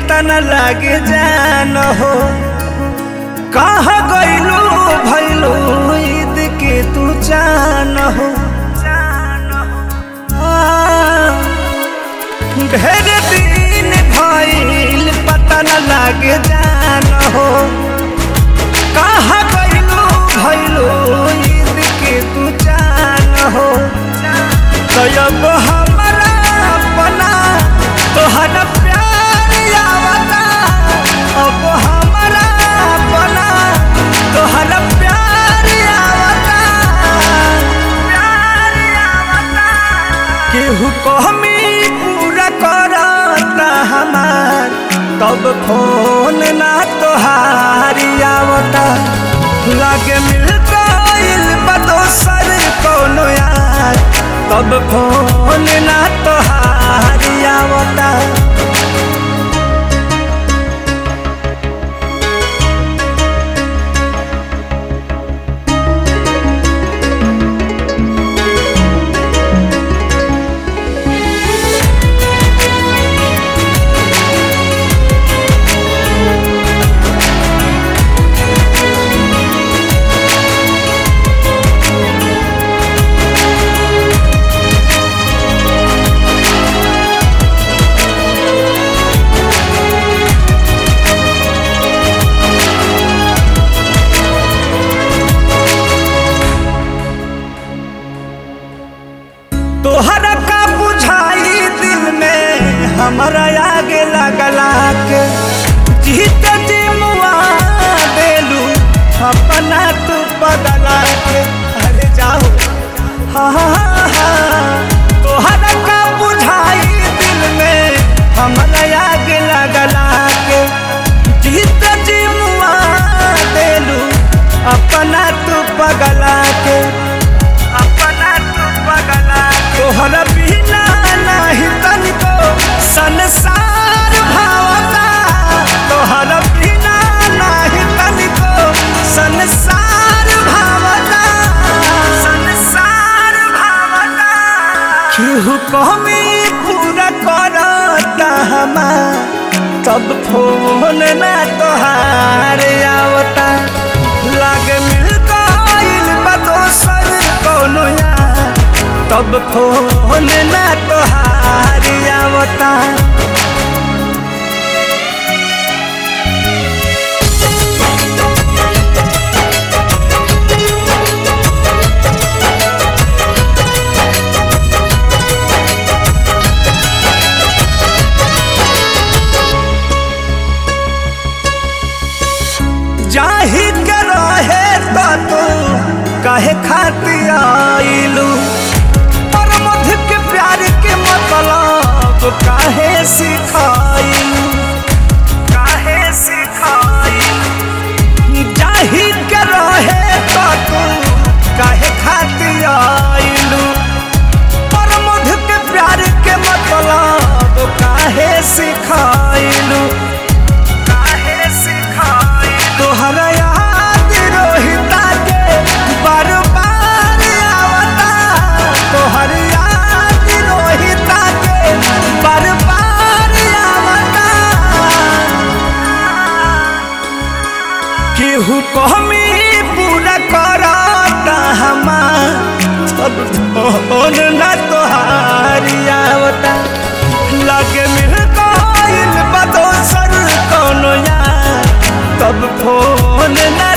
पता न लागे जान हो कहाँ गइलू भइलू ईद के तू जान हो आ, ढेर दिन भइल पता न लागे जान हो कहाँ गइलू भइलू ईद के तू जान हो तो अब हमरा अपना तोहरा प्यार आवता अब हमरा अपना तोहरा प्यार आवता प्यार आवता केहू कहमी पूरा करता हमार तब फोन ना तोहारी आवता लागे मिल गइल बा दोसर कोनो यार तब फोन ना तोहारी आवता तोहरा का बुझाई दिल में हमारा आगे लगला के जीत जी मुआ देलू अपना तू बदला के अरे जाओ हाँ हाँ हाँ तोहरा का बुझाई दिल में हमारा आगे लगला के जीत जी मुआ देलू अपना तू बगला के अपना तू बगला तोहरा बिना नहीं तनिको संसार भावता तोहरा बिना नहीं तनिको संसार भावता संसार भावता केहू कमी पूरा करता हमार तब फोन ना तोहार आवता लागे मिल गइल बा दोसर कोनो यार तब फोन ना तोहार आवता जाही के रहे तो तू काहे खातिर आइलू पर मध के प्यार के मतलब काहे सिखाइलू काहे सिखाइलू जाही के रहे तो तू काहे खातिर आइलू पर मध के प्यार के मतलब काहे सिखाइलू काहे सिखाई तोहरा याद रोहिता के बार बार आवता तोहर याद रोहिता के बार बार आवता केहू कहमी पूरा करता हमार सब फोन ना तोहारी आवता लगे मिल गइल बा दोसर कोनो यार तब फोन ना